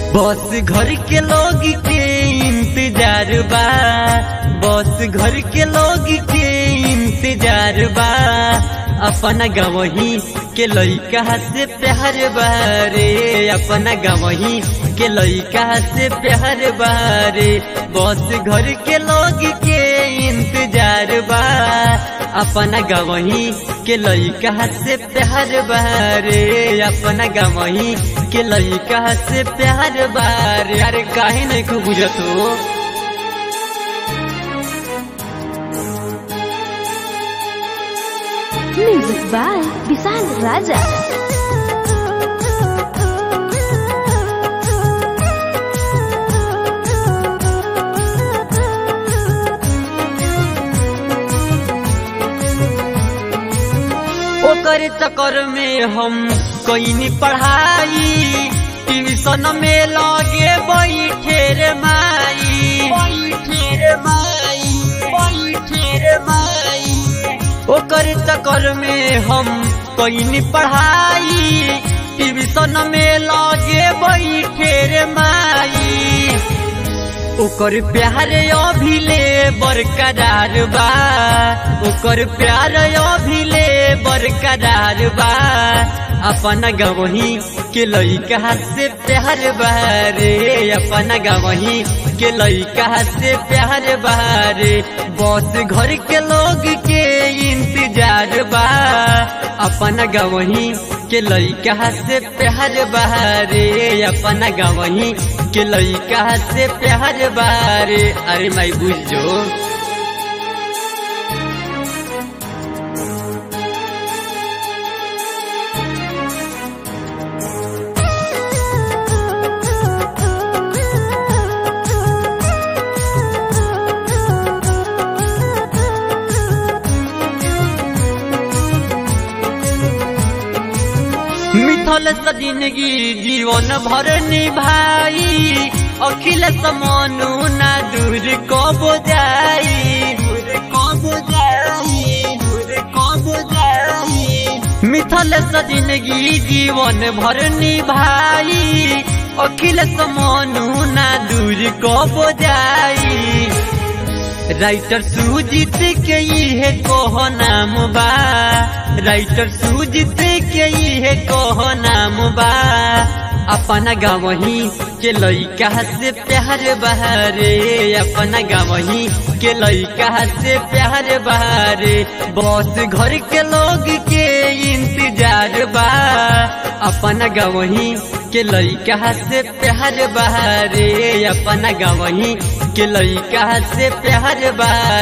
बस घर के लोग के इंतजार बा बस घर के लोग के इंतजार बा अपना गवही के लइका से प्यार बारे अपना गवही के लइका से प्यार बारे बस घर के लोग के इंतजार बा अपना गवही के लइका से प्यार बारे अपना गवही के लइका से प्यार बारे अरे काहे नहीं खूब बुझत हो Music by Bisal Raja. ओकर चक्कर में हम कईनी पढ़ाई ट्यूशन में लगे बैठे रे माई बैठे रे माई बैठे रे माई ओकर चक्कर में हम कईनी पढ़ाई ट्यूशन में लगे बैठे रे माई ओकर प्यार अभिले बरकरार बा ओकर प्यार अभिले बरकरार बा अपन गवही के लइका से प्यार बारे अपन गवही के लइका से प्यार बारे बस घर के लोग के इंतजार बा अपन गवही के लइका से प्यार बारे अपन गवही के लइका से प्यार बारे अरे माई बुझो मिथल से जिंदगी जीवन भर निभाई अखिल समनु ना दूर कब जाई दूर कब जाई दूर कब जाई मिथल से जिंदगी जीवन भर निभाई अखिल समनु ना दूर कब जाई राइटर सुजीत के इहे कह नाम बा राइटर सुजीत के इहे कह नाम बा अपना गावही के लइका से प्यार बहारे अपना गावही के लइका से प्यार बहारे बस घर के लोग के इंतजार बा अपना गावही के लइका से प्यार बहारे अपना गावही के लइका से प्यार बा